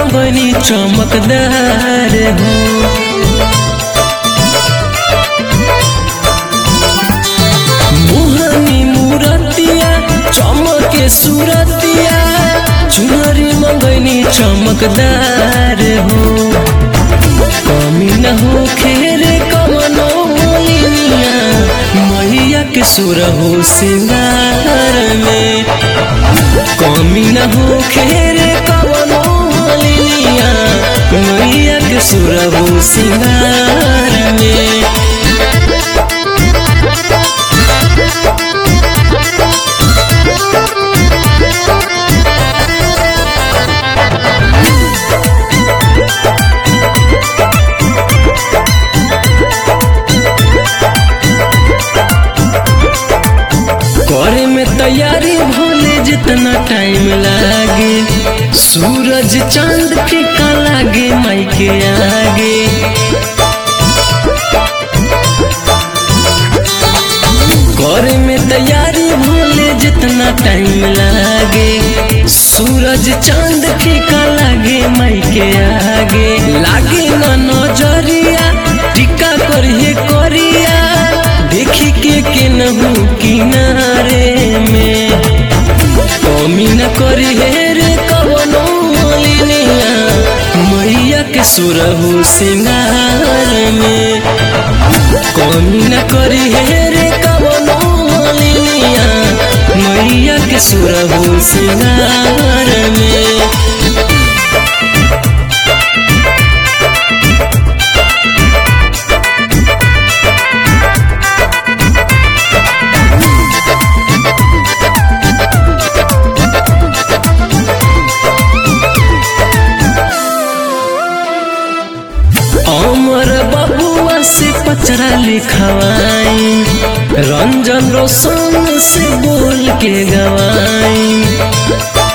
मंगनी चमकदार हो मोहनी मूरतिया चमके सूरतिया चुनरी मंगनी चमकदार हो कमी न हो खेर कमनो मोलिनिया मैया के सुर हो सिंगार में कमी न हो खेर कमनो मोलिनिया मैया के सुर हो सिंगार में करे में तैयारी भोले जितना टाइम लागे सूरज चांद फीका लागे माई के आगे करे में तैयारी भोले जितना टाइम लागे सूरज चांद फीका लागे माई के आगे लागे न नजरिया टिका करिए करिया देखी के केनहू किनारे में कमी न करी हे रे कवनो मोलिनिया मैया के सुरहु सिंगार में कमी न करी हे रे कवनो मोलिनिया मैया के सुरहु सिंगार में अमर बबुआ से पचरा लिखवाई रंजन रोशन से बोल के गवाई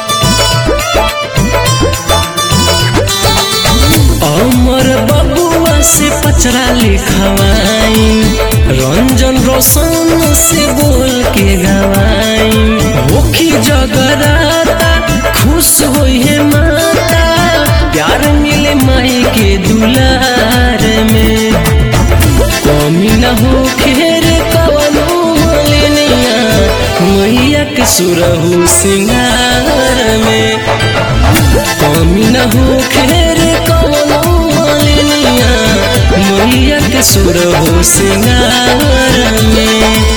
अमर बबुआ से पचरा लिखवाई रंजन रोशन से बोल के गवाई होखी जगराता खुश होई है माता प्यार मिले माई के दुलार में कमी न हो खेर कवनो मोलिनिया मैया के सुरहु सिंगार में कमी न हो खेर कवनो मोलिनिया मैया के सुरहु सिंगार में